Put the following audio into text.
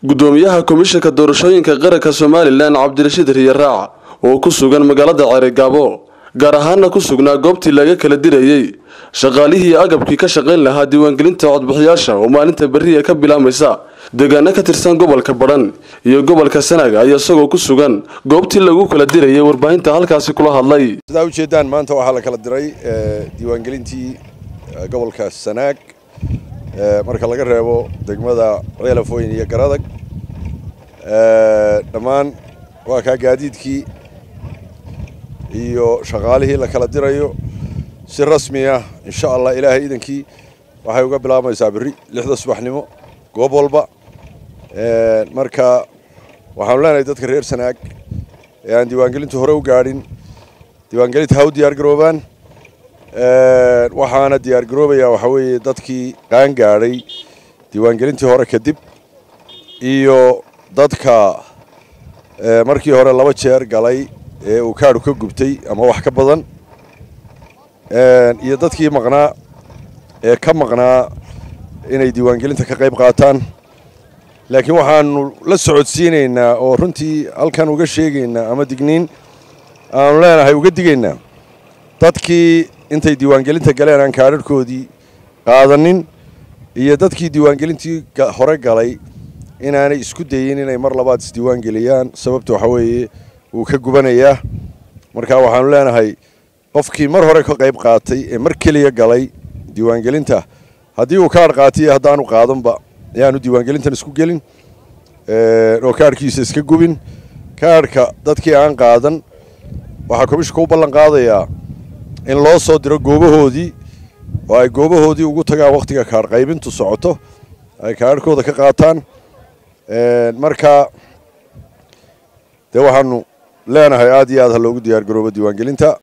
gudoomiyaha komishanka doorashooyinka qaranka somalilan cabdirashiid riyaraac oo ku sugan magaalada ceerigaabo gaar ahaana ku sugnaa goobtii laga kala dirayey shaqaalihii agabkii ka shaqayn lahaa diiwaangelinta codbixiyaasha oo maalinta berriya ka bilaamaysa deegaano ka tirsan gobolka badhan iyo gobolka sanaag ayaa isagoo ku sugan goobtii lagu kala dirayay warbaahinta halkaasi kula hadlay sidaa ujeedaan maanta waxaa la kala diray diiwaangelintii gobolka sanaag marka laga reebo degmada ceelafooyin iyo garadag dhammaan waa kaa gaadiidkii iyo shaqaalihii la kala dirayo si rasmi ah insha allah ilaahay idankii waxay uga bilaabmaysaa berri lixda subaxnimo goob walba marka waxaanu leenahay dadka reer sanaag ee aan diiwaangelintu hore u gaadhin diiwaangelinta ha u diyaar garoobaan waxaana diyaar garoobayaa waxaa weeye dadkii qaan gaadhay diiwaangelintii hore kadib iyo dadka markii hore laba jeer galay ee uu kaadhu ka gubtay ama wax ka badan iyo dadkii maqnaa ee ka maqnaa inay diiwaangelinta ka qayb qaataan laakiin waxaanu la socodsiinaynaa oo runtii halkan uga sheegaynaa ama digniin aanu leenahay uga digaynaa dadkii intay diiwaangelinta galeen aan kaadharhkoodii qaadanin iyo dadkii diiwaangelintii hore galay inaanay isku dayin inay mar labaad isdiiwaangeliyaan sababta waxaa weeye wuu ka gubanayaa marka waxaanu leenahay qofkii mar hore ka qayb qaatay ee mar keliya galay diiwaangelinta haddii uu kaadh qaatay iyo haddaanu qaadanba ayaanu diiwaangelintan isku gelin oo kaadhkiisa iska gubin kaadhka dadkii aan qaadan waxaa komishanka u ballan qaadayaa in loo soo diro goobahoodii oo ay goobahoodii ugu tagaan wakhtiga kaadh qaybintu socoto ay kaadhkooda ka qaataan marka dee waxaanu leenahay aad iyo aad ha loogu diyaar garoobo diiwaangelinta